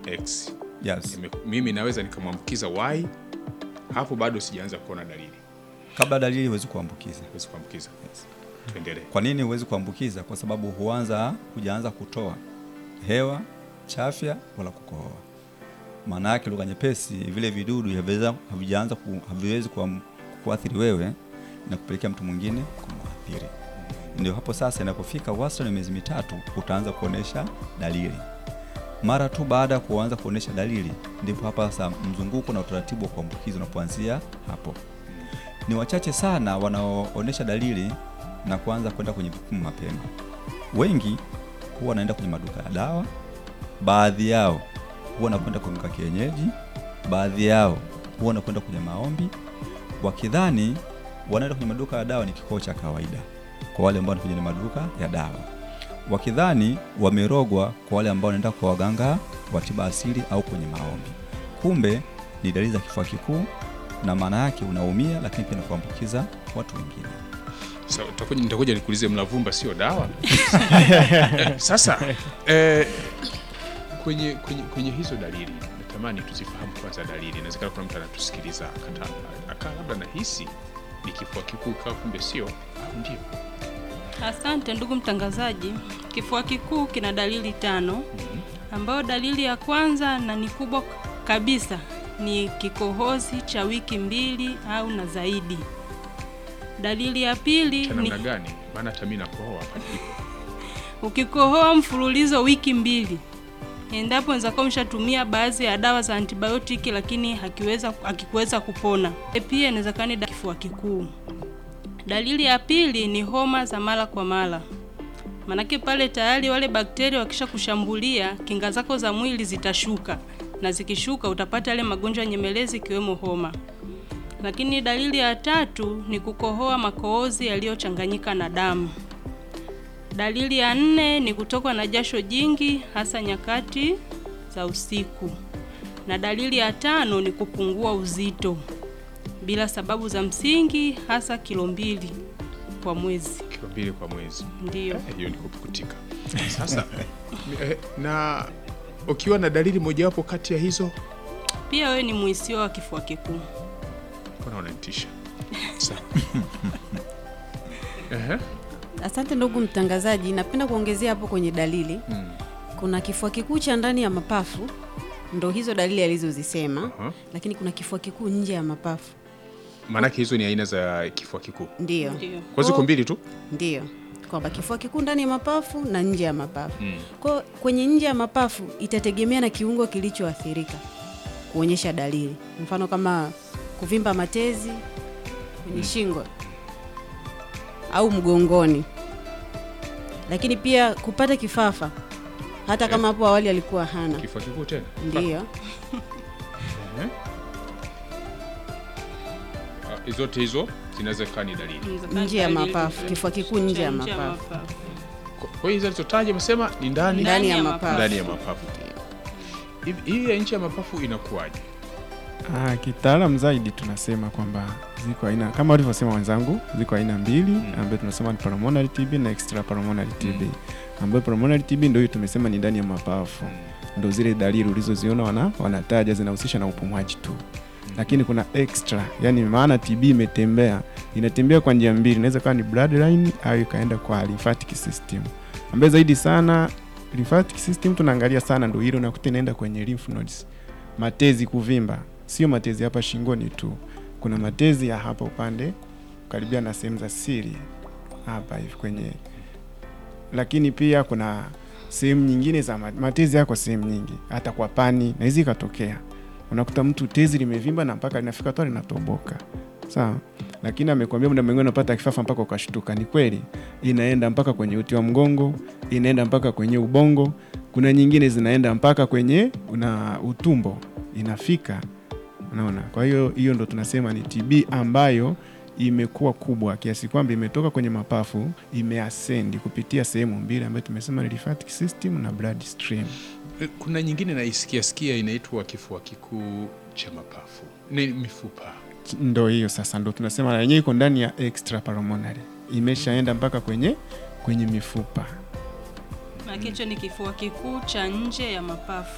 X Yes. Ime- mimi naweza nikamwambukiza Y, hapo bado sijaanza kuona dalili, Kabla dalili huwezi kuambukiza. huwezi kuambukiza. Tuendelee. Kwa nini huwezi kuambukiza? Kwa sababu huanza hujaanza kutoa hewa chafya wala kukohoa. Maana yake lugha nyepesi, vile vidudu haviweza- havijaanza ku, haviwezi kuam- kuathiri wewe na kupelekea mtu mwingine kumwathiri. Ndio hapo sasa, inapofika wastani wa miezi mitatu utaanza kuonesha dalili. Mara tu baada ya kuanza kuonesha dalili, ndipo hapa sasa mzunguko na utaratibu wa kuambukiza unapoanzia hapo. Ni wachache sana wanaoonesha dalili na kuanza kwenda kwenye vipimo mapema. Wengi huwa wanaenda kwenye maduka ya dawa, baadhi yao huwa wanakwenda kwa mganga kienyeji, baadhi yao huwa wanakwenda kwenye maombi, wakidhani wanaenda kwenye maduka ya dawa ni kikoo cha kawaida, kwa wale ambao wanakuja kwenye maduka ya dawa, wakidhani wamerogwa, kwa wale ambao wanaenda kwa waganga wa tiba asili au kwenye maombi. Kumbe ni dalili za kifua kikuu, na maana yake unaumia, lakini pia na kuambukiza watu wengine. Sasa utakuja- nitakuja nikuulize mlavumba sio dawa sasa eh, kwenye, kwenye, kwenye hizo dalili natamani tuzifahamu kwanza dalili inawezekana kuna mtu anatusikiliza akata- akaa labda nahisi ni kifua kikuu ikawa kumbe sio au ndio Asante ndugu mtangazaji. Kifua kikuu kina dalili tano, ambayo dalili ya kwanza na ni kubwa kabisa ni kikohozi cha wiki mbili au na zaidi. Dalili ya pili cha ni namna gani maana hata mimi nakohoa hapa nilipo ukikohoa mfululizo wiki mbili, endapo unaweza kuwa umeshatumia baadhi ya dawa za antibiotiki lakini hakiweza hakikuweza kupona. E, Pia inawezekana ni da- kifua kikuu. Dalili ya pili ni homa za mara kwa mara, manake pale tayari wale bakteria wakisha kushambulia, kinga zako za mwili zitashuka, na zikishuka utapata yale magonjwa nyemelezi ikiwemo homa. Lakini dalili ya tatu ni kukohoa makohozi yaliyochanganyika na damu. Dalili ya nne ni kutokwa na jasho jingi hasa nyakati za usiku. Na dalili ya tano ni kupungua uzito bila sababu za msingi hasa kilo mbili kwa mwezi. kilo mbili kwa mwezi Ndiyo. Eh, hiyo ni kupukutika sasa eh, na ukiwa na dalili mojawapo kati ya hizo Pia wewe ni muhisiwa wa kifua kikuu. mbona unanitisha Sawa. Ehe. Asante ndugu mtangazaji, napenda kuongezea hapo kwenye dalili. Mm. Kuna kifua kikuu cha ndani ya mapafu, ndo hizo dalili alizozisema, Aha. lakini kuna kifua kikuu nje ya mapafu, maanake hizo ni aina za kifua kikuu ndiyo Ndiyo. kwa ziko Kwa- mbili tu ndiyo kwamba kifua kikuu ndani ya mapafu na nje ya mapafu. Mm. Kwa kwenye nje ya mapafu itategemea na kiungo kilichoathirika kuonyesha dalili, mfano kama kuvimba matezi kwenye shingo au mgongoni, lakini pia kupata kifafa, hata kama hapo awali alikuwa hana. kifua kikuu tena Ndiyo, Ah, zote hizo zinaweza kaa ni dalili Inawezekana Nje ya dalili mapafu, za- kifua kikuu nje cha ya mapafu. Kwa- kwa hiyo hizo alizotaja amesema ni ndani ndani ya ya mapafu. ndani ya mapafu Hivi- hii ya nchi ya mapafu inakuwaje Ah, kitaalam zaidi tunasema kwamba ziko aina kama walivyosema wenzangu, ziko aina mbili Mm. ambayo tunasema ni pulmonary TB na extra pulmonary TB. Ambayo pulmonary TB ndio hiyo tumesema ni ndani ya mapafu, ndio zile dalili ulizoziona wana, wanataja zinahusisha na upumuaji tu, lakini kuna extra, yani maana TB imetembea, inatembea kwa njia mbili, inaweza kuwa ni bloodline au ikaenda kwa lymphatic system, ambayo zaidi sana lymphatic system tunaangalia sana, ndio hilo nakuta inaenda kwenye lymph nodes matezi kuvimba, sio matezi hapa shingoni tu, kuna matezi ya hapa upande karibia na sehemu za siri hapa hivi kwenye, lakini pia kuna sehemu nyingine za ma- matezi yako sehemu nyingi, hata kwa pani na hizi ikatokea, unakuta mtu tezi limevimba na mpaka linafika tu linatoboka, sawa. Lakini amekwambia muda mwingine unapata kifafa mpaka ukashtuka. Ni kweli, inaenda mpaka kwenye uti wa mgongo, inaenda mpaka kwenye ubongo, kuna nyingine zinaenda mpaka kwenye una utumbo inafika unaona kwa hiyo hiyo ndo tunasema ni tb ambayo imekuwa kubwa kiasi kwamba imetoka kwenye mapafu imeasendi kupitia sehemu mbili ambayo tumesema ni lymphatic system na blood stream Eh, kuna nyingine naisikia sikia inaitwa kifua kikuu cha mapafu ni mifupa ndo hiyo sasa ndo tunasema na yenyewe iko ndani ya extra pulmonary imeshaenda mpaka kwenye kwenye mifupa Maana hicho ni kifua kikuu cha nje ya mapafu.